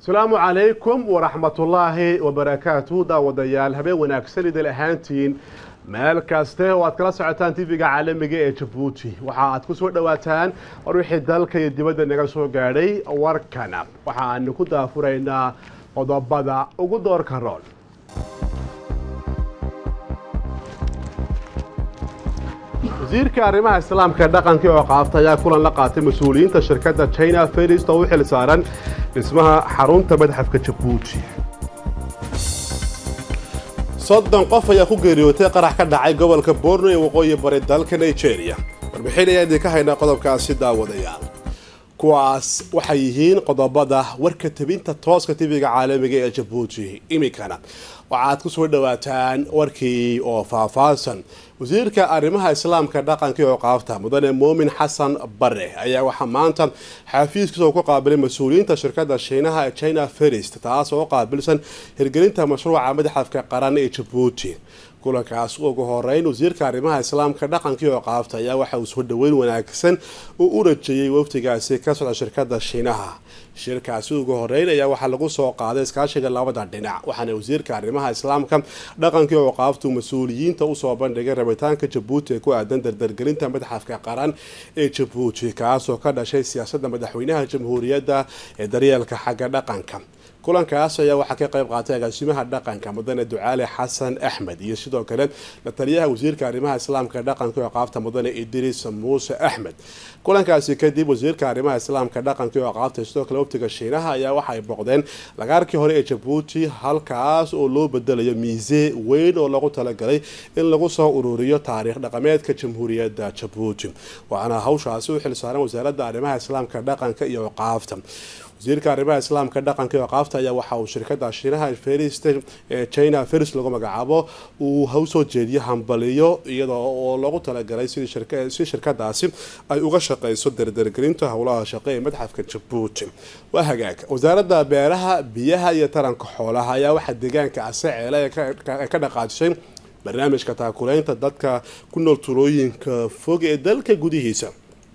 asalaamu calaykum waraxmatullaahi wabarakaatuhu daawadayaal habeen wanaagsan idil ahaantiin meel kaste oo aad kala socotaan tv-ga caalamiga ee jabuuti waxa aad ku soo dhowaataan war wixii dalka iyo dibadda naga soo gaadhay warkana waxa aanu ku daafuraynaa qodobada ugu doorka rool wasiirka arrimaha islaamka ee dhaqanka oo qaabta ayaa kulan la qaatay mas-uuliyiinta shirkadda china ferist oo u xil saaran dhismaha xarunta madxafka jabuuti soddon qof ayaa ku geeriyootay qarax ka dhacay gobolka borno ee waqooyi bari dalka nigeria warbixin ayaa idinka haynaa qodobkaasi daawadayaal kuwaas waxay yihiin qodobada warka tebinta tooska tv-ga caalamiga ee jabuuti iminkana waxaad ku soo dhowaataan warkii oo faahfaahsan wasiirka arrimaha islaamka dhaqanka oo qaabta mudane muumin xasan bare ayaa waxaa maanta xafiiskiisa ku qaabilay mas-uuliyiinta shirkadda shiinaha ee china ferist taas oo qaabilsan hirgelinta mashruuca madaxafka qaran ee jabuuti kulankaas ugu horeyn wasiirka arrimaha islaamka dhaqankii oo qaabta ayaa waxa uu soo dhaweyn wanaagsan uu u rajeeyey waftigaasi ka socda shirkadda shiinaha shirkaasi ugu horeyn ayaa waxaa lagu soo qaaday iskaashiga labada dhinac waxaana wasiirka arrimaha islaamka dhaqankii oo qaabtu mas-uuliyiinta usoo bandhigay rabitaanka jabuuti ee ku aadan dardargelinta madaxafka qaran ee jabuuti kaasoo ka dhashay siyaasadda madaxweynaha jamhuuriyadda ee daryeelka xagga dhaqanka kulankaas ayaa waxaa ka qayb qaatay agaasimaha dhaqanka mudane ducaale xasan axmed iyo sidoo kale la taliyaha wasiirka arrimaha islaamka dhaqanka oo qaabta mudane idriis muuse axmed kulankaasi kadib wasiirka arrimaha islaamka dhaqanka oo qaabta sidoo kale waftiga shiinaha ayaa waxay boqdeen lagaarkii hore ee jabuuti halkaas oo loo bedelayo miise weyn oo lagu talagalay in lagu soo ururiyo taariikh dhaqameedka jamhuuriyadda jabuuti waxaana hawshaasi u xilsaaran wasaaradda arrimaha islaamka dhaqanka iyo qaafta wasiirka arrimaha islaamka dhaqanka iyo qaabta ayaa waxa uu shirkada shiinaha ferist ee china ferist lagu magacaabo uu hawsoo jeediyo hambaliyo iyadoo oo loogu talagalay si shirkadaasi ay uga shaqeyso dardargelinta howlaha shaqe ee madxafka jabuuti waa hagaag wasaaradda beeraha biyaha iyo taranka xoolaha ayaa waxaa deegaanka aseceele ee ka dhaqaajisay barnaamijka taakuleynta dadka ku nool tulooyinka fog ee dalka gudihiisa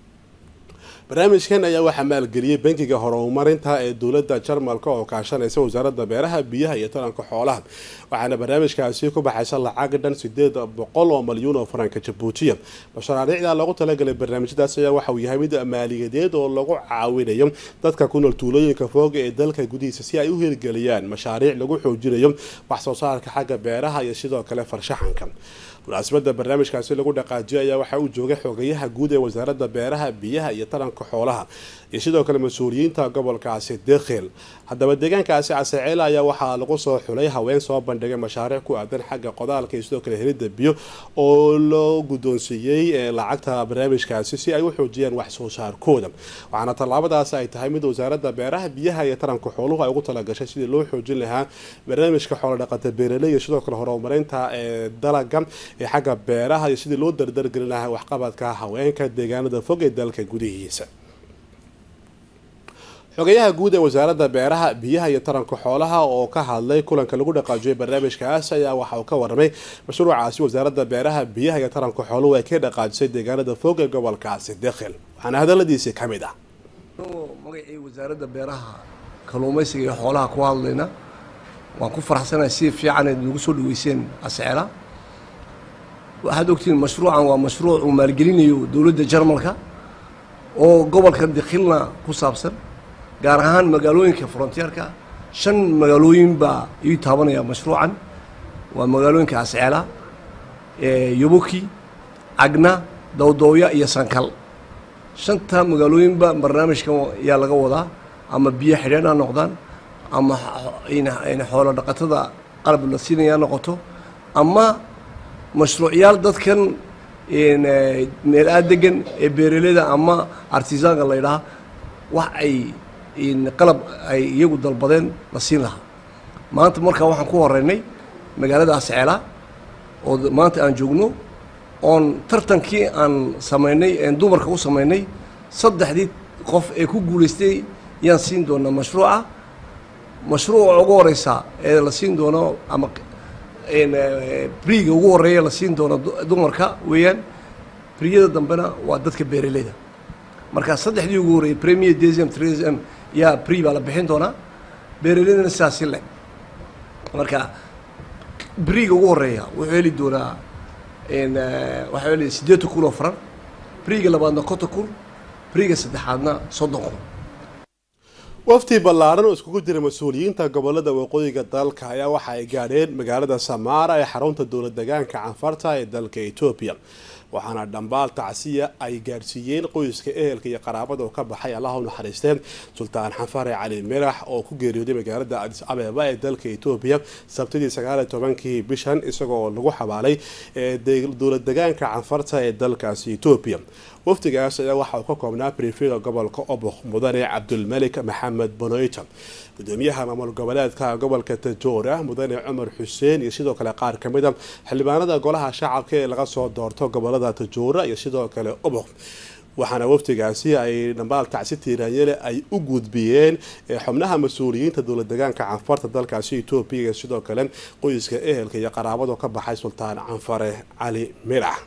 barnaamijkan ayaa waxaa maalgeliyey bankiga horumarinta ee dowladda jarmalka oo kaashanaysa wasaaradda beeraha biyaha iyo taranka xoolaha waxaana barnaamijkaasi ku baxaysa lacag dhan sideed boqol oo malyuun oo faranka jabuutiya mashaariicda loogu talagalay barnaamijyadaas ayaa waxa uu yahay mid maaliyadeed oo lagu caawinayo dadka ku nool tuulooyinka fooga ee dalka gudihiisa si ay u hirgeliyaan mashaariic lagu xoojinayo wax soo saarka xagga beeraha iyo sidoo kale farshaxanka munaasabada barnaamijkaasi lagu dhaqaajiyay ayaa waxaa uu joogay xogayaha guud ee wasaaradda beeraha biyaha iyo taranka xoolaha iyo sidoo kale mas-uuliyiinta gobolkaasi dekhel haddaba deegaankaasi caseeceele ayaa waxaa lagu soo xulay haween soo bandhigay mashaariic ku aadan xagga qodaalka iyo sidoo kale helidda biyo oo loo guddoonsiiyey lacagta barnaamijkaasi si ay u xoojiyaan wax soo saarkooda waxaana tallaabadaas ay tahay mid wasaaradda beeraha biyaha iyo taranka xooluhu ay ugu talagashay sidii loo xoojin lahaa barnaamijka xoolodhaqata beeraley iyo sidoo kale horumarinta ee dalaga ee xagga beeraha iyo sidii loo dardargelin lahaa waxqabadka haweenka deegaanada fog ee dalka gudihiisa xogayaha guud ee wasaaradda beeraha biyaha iyo taranka xoolaha oo ka hadlay kulanka lagu dhaqaajiyay barnaamijkaas ayaa waxa uu ka waramay mashruucaasi wasaaradda beeraha biyaha iyo taranka xooluhu ay ka dhaqaajisay deegaanada fog ee gobolkaasi dekhil waxaana hadaladiisii ka mid ah magacii wasaaradda beeraha kalluumaysiga iyo xoolaha ku hadlayna waan ku faraxsanahay si fiican ayd nagu soo dhaweyseen asceela waxaad ogtihiin mashruucan waa mashruuc uu maalgelinayo dowladda jarmalka oo gobolka dikhilna ku saabsan gaar ahaan magaalooyinka frontiyeerka shan magaalooyin baa ii taabanaya mashruucan waa magaalooyinka asceela yoboki cagna dowdooya iyo sankal shanta magaalooyinba barnaamijkan ayaa laga wadaa ama biyo xidheen ha noqdaan ama xoolo dhaqatada qalab la siinaya noqoto ama mashruucyaal dadkan meel aad degan ee beeraleyda ama artisaanka la ydhaha wax ay qalab ay iyagu dalbadeen la siin lahaa maanta markaa waxaan ku horeynay magaalada asceela oo maanta aan joogno oon tartankii aan samaynay een dumarka u samaynay saddexdii qof ee ku guulaystay yaan siin doonaa mashruuca mashruuca ugu horeysa ee la siin doono ama briga ugu horeeya la siin doono dumarka weeyaan briyada dambena waa dadka beeraleyda marka saddexdii ugu horreeyay premier desium tresm yaa bri baa la bixin doonaa beeralaydana sidaasi le marka beriga ugu horeeya wuxuu heli doonaa waxaa heli siddeetan kun oo faran beriga labaadna konton kun beriga saddexaadna soddon kun wafti ballaaran oo iskugu jira mas-uuliyiinta gobolada waqooyiga dalka ayaa waxa ay gaadheen magaalada samaara ee xarunta dowlad degaanka canfarta ee dalka etoobiya waxaana dhambaal tacsiya ay gaadhsiiyeen qoyska ehelka iyo qaraabada oo ka baxay allaha u naxariisteen sultaan xanfare cali mirax oo ku geeriyooday magaalada adis abeba ee dalka etoobiya sabtidii sagaaliyo tobankii bishan isagoo lagu xabaalay dowlad degaanka canfarta ee dalkaasi etoobiya wafdigaas ayaa waxa uu ka koobnaa brifida gobolka obok mudane cabdulmalik maxamed bonoyta gudoomiyaha maamul goboleedka gobolka tajoora mudane cumar xuseen iyo sidoo kale qaar kamid a xildhibaanada golaha shacabka ee laga soo doorto gobolada tajoora iyo sidoo kale obok waxaana wafdigaasi ay dhambaal tacsi tiiraanyele ay u gudbiyeen xubnaha mas-uuliyiinta dowlad degaanka canfarta dalkaasi etoobiya iyo sidoo kale qoyska ehelka iyo qaraabado ka baxay sultaan canfare cali mirax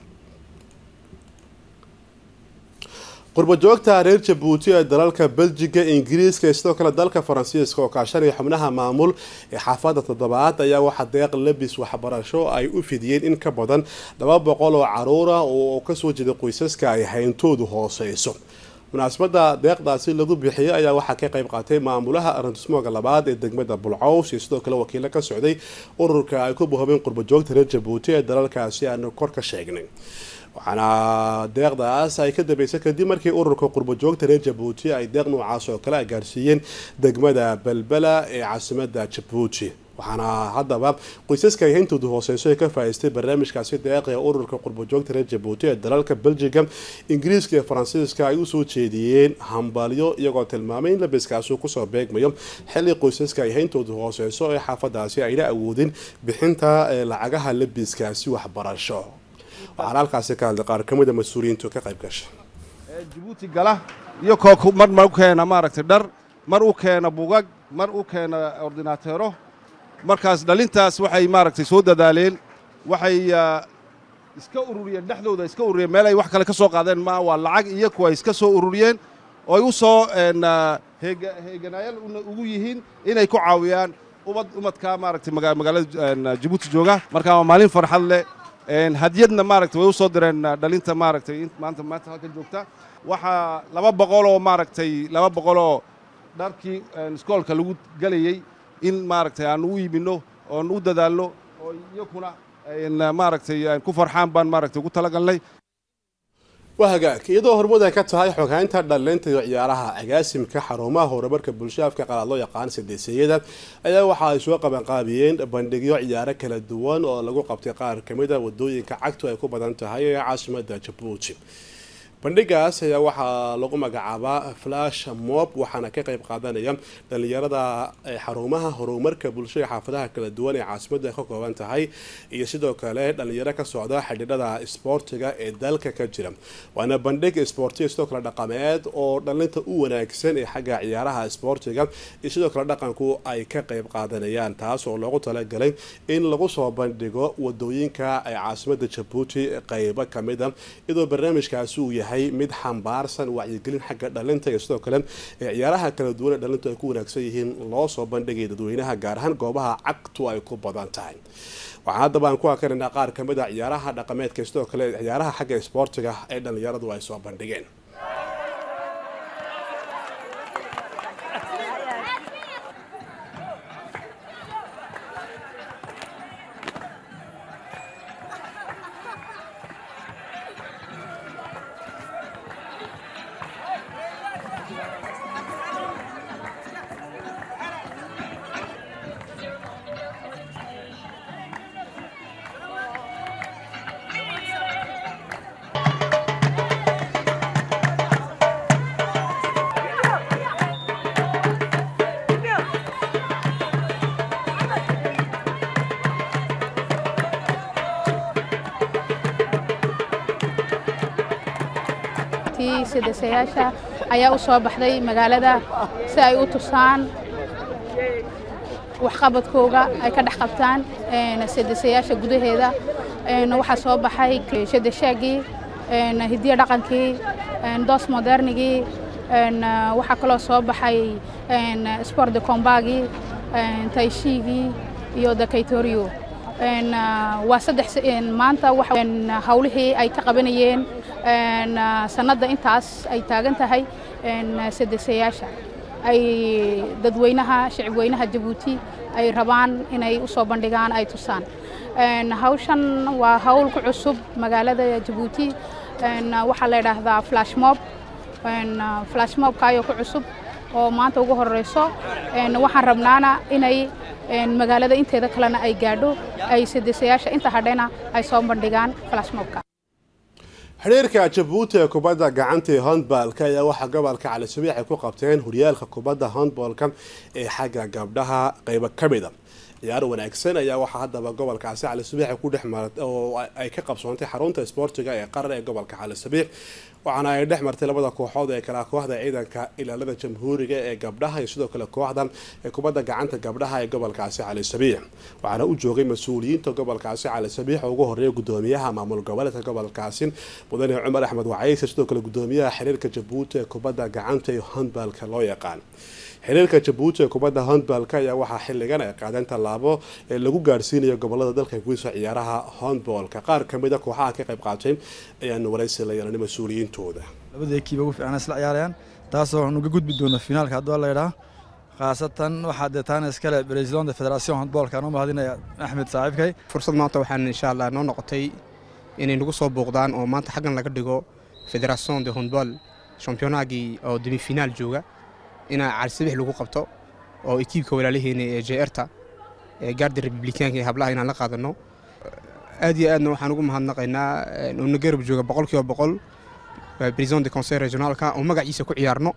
qurbajoogta reer jabuuti ee dalalka beljiga ingiriiska iyo sidoo kale dalka faransiiska oo kaashanaya xubnaha maamul ee xaafada toddobaad ayaa waxaa deeq labis waxbarasho ay u fidiyeen in ka badan laba boqol oo caruura oo kasoo jeeda qoysaska ay hayntoodu hooseyso munaasabada deeqdaasi lagu bixiyay ayaa waxaa ka qayb qaatay maamulaha arantismooga labaad ee degmada bulcaws iyo sidoo kale wakiilo ka socday ururka ay ku buhobeen qurbajoogta reer jabuuti ee dalalkaasi aanu kor ka sheegnay waxaana deeqdaas ay ka dambeysay kadib markii ururka qurbajoogta reer jabuuti ay deeq noocaas oo kale ay gaarsiiyeen degmada belbela ee caasimada jabuuti waxaana haddaba qoysaska ay hayntoodu hooseyso ee ka faa'iistay barnaamijkaasi deeq ee ururka qurbajoogta reer jabuuti ee dalalka beljiga ingiriiska iyo faransiiska ay usoo jeediyeen hambalyo iyagoo tilmaamay in labiskaasi kusoo beegmayo xilli qoysaska ay hayntoodu hooseyso ee xaafadaasi ayna awoodin bixinta lacagaha labiskaasi waxbarasho waxaana halkaasi ka hadlay qaar ka mid a mas-uuliyiintu ka qayb gashay jabuuti gala iyo koo mar mar u keena maaragtay dhar mar u keena bugag mar u keena ordinaateero markaas dhalintaas waxay maaragtay soo dadaaleen waxay iska ururiyeen dhexdooda iska ururiyeen meel ay wax kale ka soo qaadeen ma waa lacag iyo kuwa iska soo ururiyeen oo ay u soo heeganayaal ugu yihiin inay ku caawiyaan ubad umadka maaragtay magaalada jabuuti jooga marka waa maalin farxad leh hadiyadna maaragtay way u soo direen dhalinta maaragtay maanta maanta halkan joogta waxaa laba boqoloo maaragtay laba boqoloo dharkii iskoolka lagu gelayey in maaragtay aan u iibinno oon u dadaalno oo iyakuna maaragtay ku farxaan baan maaragtay ugu talagalnay waa hagaag iyadoo hormuud ay ka tahay xoghaynta dhalinta iyo ciyaaraha agaasimka xarumaha horumarka bulshaafka qalaad loo yaqaan sideesiyada ayaa waxa ay soo qabanqaabiyeen bandhigyo ciyaaro kala duwan oo lagu qabtay qaar kamid a wadooyinka cagtu ay ku badan tahay ee caasimada jabuuti bandhigaas ayaa waxaa lagu magacaabaa flash mob waxaana ka qayb qaadanaya dhalinyarada xarumaha horumarka bulshada xaafadaha kala duwan ee caasimada ka kooban tahay iyo sidoo kale dhalinyaro ka socda xidhiidhada isboortiga ee dalka ka jira waana bandhig isboortiga sidoo kale dhaqameed oo dhalinta u wanaagsan ee xagga ciyaaraha isboortiga iyo sidoo kale dhaqanku ay ka qayb qaadanayaan taas oo loogu talagalay in lagu soo bandhigo wadooyinka ee caasimada jabuuti qeybo kamid a iyadoo barnaamijkaasi uu yahay mid xambaarsan wacyigelin xagga dhalinta iyo sidoo kale ee ciyaaraha kala duwan ee dhalintu ay ku wanaagsan yihiin loo soo bandhigay dadweynaha gaar ahaan goobaha cagtu ay ku badan tahay waxaan haddaba aan ku akrinaa qaar ka mid a ciyaaraha dhaqameedka sidoo kale ciyaaraha xagga isboortiga ee dhalinyaradu ay soo bandhigeen sidasayaasha ayaa u soo baxday magaalada si ay u tusaan waxqabadkooga ay ka dhex qabtaan sidasayaasha gudaheeda waxaa soo baxay shadashaagii hidiyo dhaqankii doos modernigii waxaa kaloo soo baxay sport de combagi taishigii iyo dakaytorio waa saddex maanta hawlihii ay ka qabanayeen sanadda intaas ay taagan tahay sedesayaasha ay dadweynaha shicibweynaha jabuuti ay rabaan inay u soo bandhigaan ay tusaan hawshan waa hawl ku cusub magaalada jabuuti waxaa la yidhaahdaa flashmob flashmobkaayoo ku cusub oo maanta ugu horeyso waxaan rabnaana inay magaalada inteeda kalena ay gaadho ay sedesayaasha inta hadhena ay soo bandhigaan flashmobka xiriirka jabuuti ee kubadda gacanta ee handbalka ayaa waxaa gobolka cali sabiix ay ku qabteen horyaalka kubadda handbalka ee xagga gabdhaha qeybo ka mida ciyaar wanaagsan ayaa waxaa haddaba gobolkaasi cali sabiix ku dhex martay oo ay ka qabsoontay xarunta isboortiga ee qaran ee gobolka cali sabiix waxaana ay dhex martay labada kooxood ee kala kooxda ciidanka ilaalada jamhuuriga ee gabdhaha iyo sidoo kale kooxdan ee kubadda gacanta gabdhaha ee gobolkaasi cali sabiix waxaana u joogay mas-uuliyiinta gobolkaasi cali sabiix oo ugu horeeya gudoomiyaha maamul goboleedka gobolkaasi mudane cumar axmed wacayse sidoo kale gudoomiyaha xiriirka jabuuti ee kubadda gacanta iyo handbalka loo yaqaan xiriirka jabuuti ee kubadda handbalka ayaa waxaa xilligan ay qaadeen tallaabo ee lagu gaarsiinayo gobolada dalka gudiso ciyaaraha handbalka qaar kamid a kooxaha ka qayb qaatay ayaanu waraysi la yeelanay mas-uuliyiintooda labada ekiiba ugu fiicana isla ciyaarayaan taasoo waxaan uga gudbi doona finaalka hadduu la yidhaha khaasatan waxaa dee taana iskale presidente federation handbalka aan u mahadinaya axmed saaxiibkay fursad maanta waxaan insha allah noo noqotay inay nagu soo booqdaan oo maanta xaggan laga dhigo federation de handball championagii oo demifinaal jooga inaa calisabix lagu qabto oo ekiibka walaalaheena ee jeerta ee gaarda republikaanka ee hablaha inaan la qaadano aad iyo aadna waxaan ugu mahadnaqaynaa uuna garab jooga boqolkiiba boqol president de conseil regionaalka oo magaciisa ku ciyaarno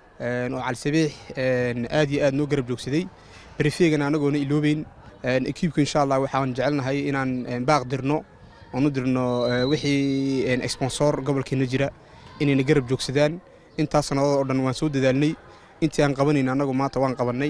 oo calisabix aad iyo aad noo garab joogsaday berefeegana anagoona iloobeyn ekiibka insha allah waxaan jecelnahay inaan baaq dirno oon u dirno wixii sponsor gobolkeena jira inayna garab joogsadaan intaas sannadood oo dhan waan soo dadaalnay intii aan qabanayna annagu maanta waan qabannay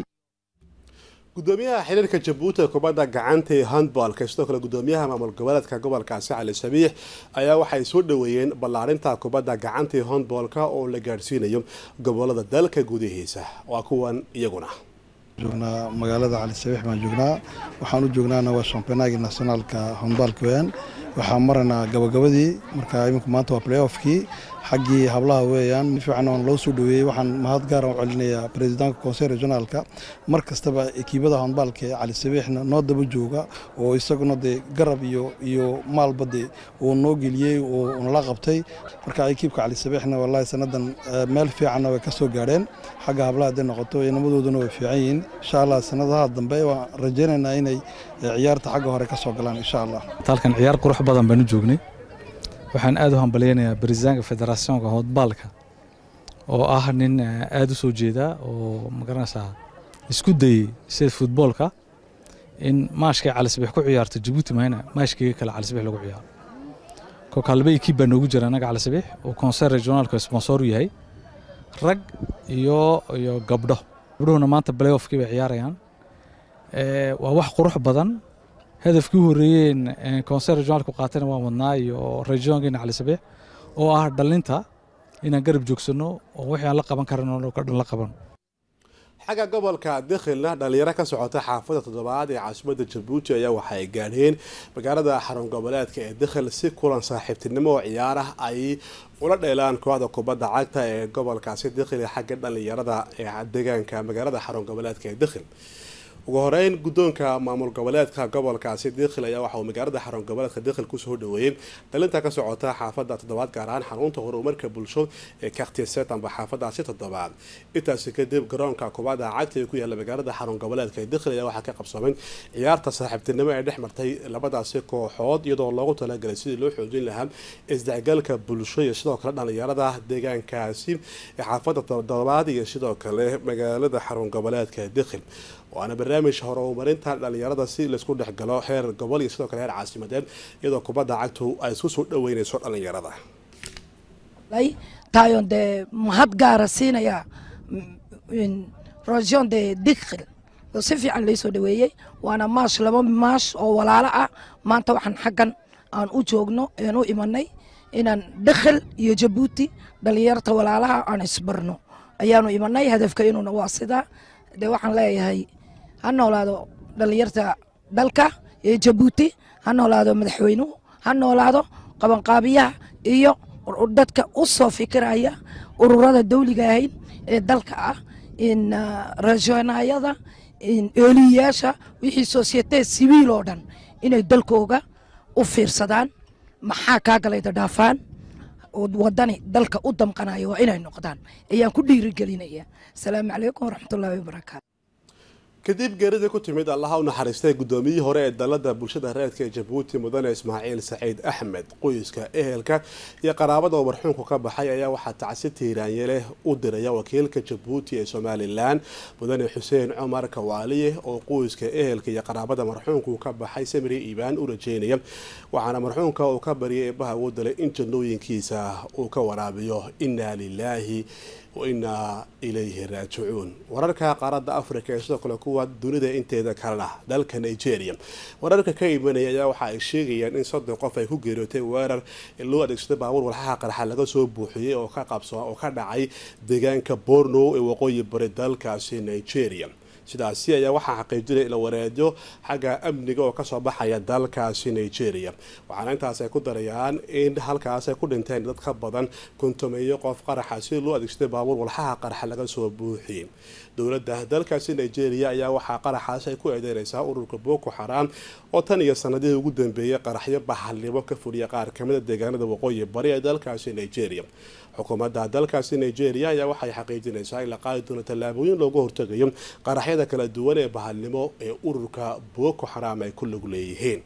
gudoomiyaha xiriirka jabuuti ee kubadda gacanta ee handbalka sidoo kale gudoomiyaha maamul goboleedka gobolkaasi cali sabiix ayaa waxay soo dhoweeyeen ballaarinta kubadda gacanta ee handbalka oo la gaadhsiinayo gobolada dalka gudihiisa waa kuwan iyaguna joognaa magaalada cali sabiix baan joognaa waxaan u joognaana waa championagii nationaalka handbalka weyaan waxaan maraynaa gabagabadii marka imika maanta waa playoffkii xaggii hablaha weeyaan fiican oon loo soo dhoweeyey waxaan mahad gaara u celinayaa presidentka conseil regionaalka mar kastaba ekiibada handbaalka ee cali sabiixna noo daba jooga oo isaguna dee garab iyo iyo maalba dee uu noo geliyey oo nala qabtay marka ekiibka cali sabiixna wallaahi sannadan meel fiicanna way ka soo gaadheen xagga hablaha hadday noqoto inamadooduna way fiican yihiin insha allah sannadaha dambe waan rajaynaynaa inay ciyaarta xagga hore ka soo galaan insha allah halkan ciyaar qurux badan baan u joognay waxaan aad u hambalyaynayaa barisaanka federationka hoodbaalka oo ah nin aad u soo jeeda oo magaranaysaa isku dayey sida futboolka in maashkay calisabix ku ciyaarto jabuuti mahayna maashkayga kale calisabix lagu ciyaaro kolka laba ekiib baa noogu jira annaga calisabix oo conseil regionaalka sponsor u yahay rag iyo iyo gabdho gabdhuhuna maanta playoffkii bay ciyaarayaan waa wax qurux badan hadafkii u horreeyeen conseil regionaalku qaatayna waan wadnaa iyo regionkeena cali sabiix oo ah dhalinta inaan garab joogsanno oo wixii aan la qaban karan oo dhan la qaban xagga gobolka dikhilna dhalinyaro ka socota xaafada toddobaad ee caasimadda jabuuti ayaa waxa ay gaadheen magaalada xarun goboleedka ee dikhil si kulan saaxiibtinimo oo ciyaar ah ay ula dheelaan kooxda kubadda cagta ee gobolkaasi dikhil ee xagga dhalinyarada ee deegaanka magaalada xarun goboleedka ee dikhil ugu horeyn guddoonka maamul goboleedka gobolkaasi dikhil ayaa waxa uu magaalada xarun goboleedka dikhil kusoo dhaweeyey dhalinta ka socota xaafada toddobaad gaar ahaan xarunta horumarka bulsho ee kaktiset amba xaafadaasi toddobaad intaasi kadib garoonka kubadda cagta ee ku yaalla magaalada xarun goboleedka ee dikhil ayaa waxaa ka qabsoomay ciyaarta saaxiibtinimo ee dhex martay labadaasi kooxood iyadoo loogu talagalay sidii loo xoojin lahaa isdhexgalka bulsho iyo sidoo kale dhalinyarada deegaankaasi ee xaafada toddobaad iyo sidoo kale magaalada xarun goboleedka ee dikhil waana barnaamij horumarinta dhalinyarada si laysku dhexgalo heer gobol iyo sidoo kale heer caasimadeed iyadoo kubadda cagtu ay isku soo dhaweyneyso dhalinyarada taayon dee mahad gaara siinaya region de dikhil oo si fiican laysoo dhaweeyey waana maash laba maash oo walaalo ah maanta waxaan xaggan aan u joogno aan u imanay inaan dikhil iyo jabuuti dhalinyarta walaalaha aan isbarno ayaanu imanay hadafka inuuna waa sidaa dee waxaan leeyahay ha noolaado dhallinyarta dalka ee jabuuti ha noolaado madaxweynuhu ha noolaado qabanqaabiyaha iyo dadka u soo fikiraya ururada dawliga ahayn ee dalka ah in rajoonayada eeliyayaasha wixii societe siviil oo dhan inay dalkooga u fiirsadaan maxaa kaa galayda dhaafaan wadani dalka u damqanaya waa inay noqdaan ayaan ku dhiirigelinaya asalaamu calaykum waraxmatullaahi wabarakaatu kadib geeridii ku timid allaha u naxariistay guddoomiyihii hore ee dalada bulshada reedka ee jabuuti mudane ismaaciil saciid axmed qoyska ehelka iyo qaraabada oo marxuumku ka baxay ayaa waxaa tacsi tiiraanye leh u diraya wakiilka jabuuti ee somalilan mudane xuseen cumar kawaaliye oo qoyska ehelka iyo qaraabada marxuumku ka baxay samiri iibaan u rajeynaya waxaana marxuumka uu ka baryay eebaha uu dalay in jannooyinkiisa uu ka waraabiyo inaa lilaahi wainaa ilayhi raajicuun wararka qaaradda africa ee sidoo kale kuwa dunida inteeda kalena dalka nigeria wararka ka imanaya ayaa waxa ay sheegayaan in soddon qof ay ku geeriyootay weerar loo adeegsaday baabuur walxaha qarxa laga soo buuxiyey oo ka qabso oo ka dhacay deegaanka borno ee waqooyi bari dalkaasi nigeria sidaasi ayaa waxaa xaqiijinaya ila wareedyo xagga amniga oo kasoo baxaya dalkaasi nigeria waxaana intaas ay ku darayaan in halkaas ay ku dhinteen dad ka badan kontomeeyo qof qaraxa si loo adeegsaday baabuur walxaha qaraxa laga soo buuxiyey dowladda dalkaasi nigeria ayaa waxaa qaraxaas ay ku eedeynaysaa ururka boko xaraam oo tan iyo sanadihii ugu dambeeyay qaraxyo bahalnimo ka fuliya qaar kamida deegaanada waqooyi bari ee dalkaasi nigeria xukuumadda dalkaasi nigeria ayaa waxay xaqiijinaysaa in la qaadi doono tallaabooyin looga hortagayo qaraxyada kala duwan ee bahalnimo ee ururka boko xaraam ay ku lug leeyihiin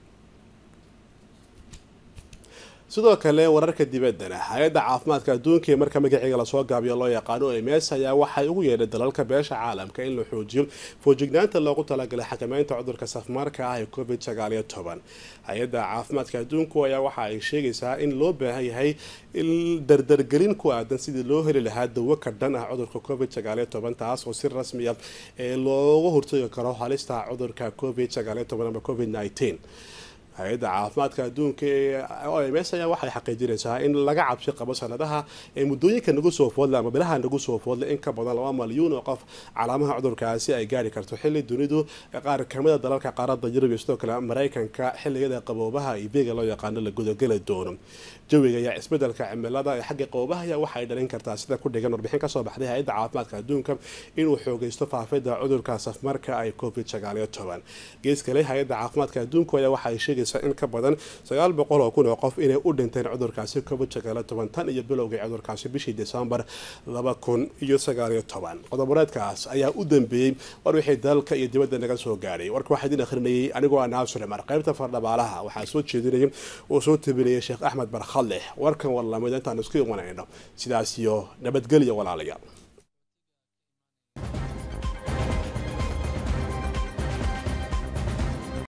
sidoo kale wararka dibaddana hay-adda caafimaadka adduunka ee marka magaciga lasoo gaabiyo loo yaqaano ems ayaa waxay ugu yeedhay dalalka beesha caalamka in la xoojiyo foojignaanta loogu talagalay xakameynta cudurka safmarka ah ee covid sagaaliyo toban hay-adda caafimaadka adduunku ayaa waxa ay sheegaysaa in loo baahan yahay in dardargelin ku aadan sidii loo heli lahaa dawo ka dhan ah cudurka covid sagaaliyo toban taas oo si rasmiya ee looga hortagi karo halista cudurka covid sagaaliyo toban ama covid nineteen hay-adda caafimaadka adduunka ee o m s ayaa waxay xaqiijinaysaa in laga cabsi qabo sanadaha ee muddooyinka nagu soo foodle ama bilaha nagu soo foodle in ka badan laba malyuun oo qof calaamaha cudurkaasi ay gaari karto xilli dunidu qaar kamida dalalka qaaradda yurub iyo sidoo kale maraykanka xilligada qaboobaha ibeega loo yaqaano la gudageli doono jawiga iyo isbedelka cimilada ee xagga qaboobaha ayaa waxay dhalin kartaa sida ku dhigan warbixin kasoo baxday hay-adda caafimaadka adduunka inuu xoogeysto faafida cudurka safmarka ay covid sagaaliyo toban gees kale hay-adda caafimaadka adduunku ayaa waxay sheegaysaa in ka badan sagaal boqol oo kun oo qof inay u dhinteen cudurkaasi covid sagaaliyo toban tan iyo bilowgii cudurkaasi bishii desembar laba kun iyo sagaaliyo toban qodoboreedkaas ayaa u dambeeyey war wixii dalka iyo dibadda naga soo gaadhay warka waxaa idin akhrinayay anigoo ah naasur cumar qaybta fardhabaalaha waxaa soo jeedinayay oo soo tabinayay sheekh axmed barkhadleh warkan warlamid intaan isku imanayno sidaas iyo nabadgelya walaalayaal